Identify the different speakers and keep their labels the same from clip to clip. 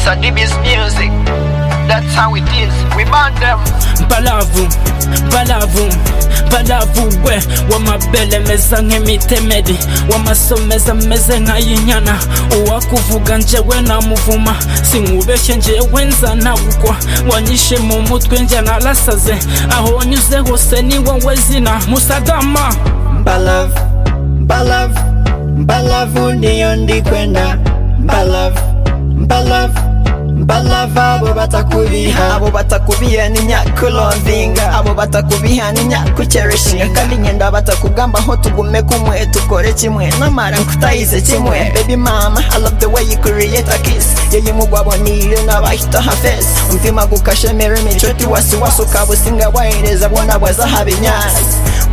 Speaker 1: Sadibi's music. That's how it is. We burn them.
Speaker 2: balavu balavu balavu we w'amabere meza nk'imitemeri w'amasomeza meze nk'ay'inyana uwakuvuga njyewe namuvuma sinkubeshye njyewe nza ntagukwa wanyishe mu mutwe njya narasaze aho wanyuze hose ni wowe zina musadama
Speaker 3: Mbalavu, Mbalavu, Mbalavu ndiyo ndikwenda Mbalavu, Mbalavu, Mbalavu abo batakubiha
Speaker 4: abo batakubiha ni nyaku lovinga abo batakubiha ni nyaku cherishinga kandi ngenda batakugamba ho tugume kumwe tukore kimwe namara nkutayize kimwe baby mama i love the way you create a kiss yeye mugwabo niyo nabahita ha face umtima gukashemera imicuti wasiwasi ukabusinga wahereza bona bwaza habinyasi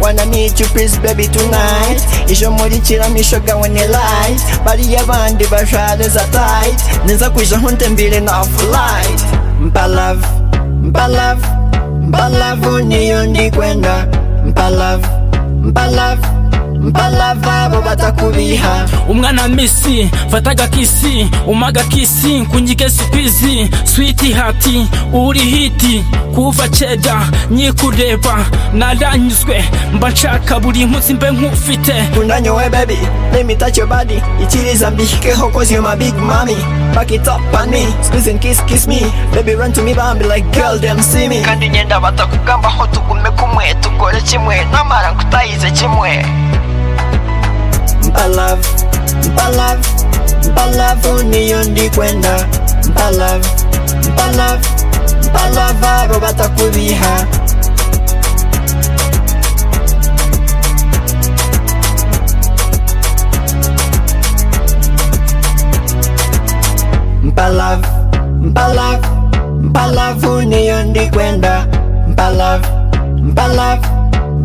Speaker 4: Wanna meet you please baby tonight Ijo muri kiramisho gawe ni light Bariya bandi bashade za tight Niza kuja huntembile na off light
Speaker 3: Mbalavu, Mbalavu, Mbalavu niyo ndikwenda Mbalavu, Mbalavu, Mbalavu abo batakubiha
Speaker 2: umwana misi fataga kisi umaga kisi kunyike sipizi switi hati uri hiti kuva ceda nyikureba naranyuzwe mba nshaka buri munsi mbe nkufite
Speaker 4: Unanyowe baby, let me touch your body It is a big keho cause you're my big mommy Back it up on me, squeeze and kiss, kiss me Baby run to me bambi like girl them see me
Speaker 1: Kandi ngenda batakugamba ho tugume kumwe tukore kimwe. Namara nkutayize kimwe.
Speaker 3: Mbalavu, Mbalavu, Mbalavu niyo ndikwenda Mbalavu, Mbalavu, Mbalavu abo batakubiha Mbalavu, Mbalavu, Mbalavu niyo ndikwenda Mbalavu, Mbalavu,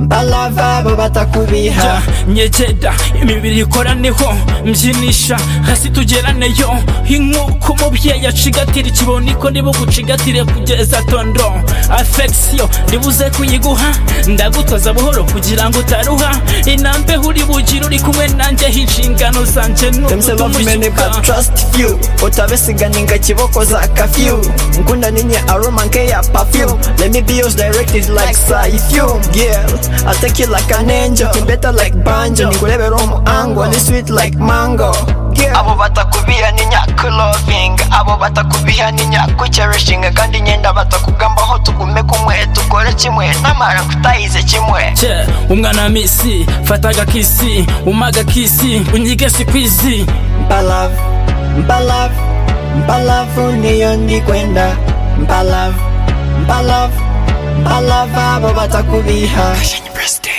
Speaker 3: Mbalavu abo batakubiha
Speaker 2: Ja, nyegera imibiri ikoraneho mbyinisha hasi tugeraneyo nk'uko umubyeyi acigatira ikiboniko niba ugucigatire kugeza tondo afegisiyo ribuze kuyiguha ndagutoza buhoro kugira ngo utaruha inambe uri bugire uri kumwe nanjyeho inshingano zanjye ni
Speaker 4: Them say love me but
Speaker 2: ukutumushika
Speaker 4: trust you Utabesiga ninga kiboko za kafyu Nkunda ninye aroma nke ya perfume Let me be yours directed like Saifume Girl, I take you like an angel Kimbeta like banjo Nikurebe romu angwa Ni sweet like mango Girl,
Speaker 1: Abo batakubiha ni nyaku loving. Abo batakubiha ni nyaku cherishing. Kandi ngenda batakugamba ho tugume kumwe tukore kimwe. Namara nkutayize kimwe.
Speaker 2: Je, umwana misi fataga kisi umaga kisi unyige sikwizi
Speaker 3: Mbalavu, Mbalavu, Mbalavu niyo ndikwenda Mbalavu, Mbalavu, Mbalavu abo batakubiha
Speaker 4: President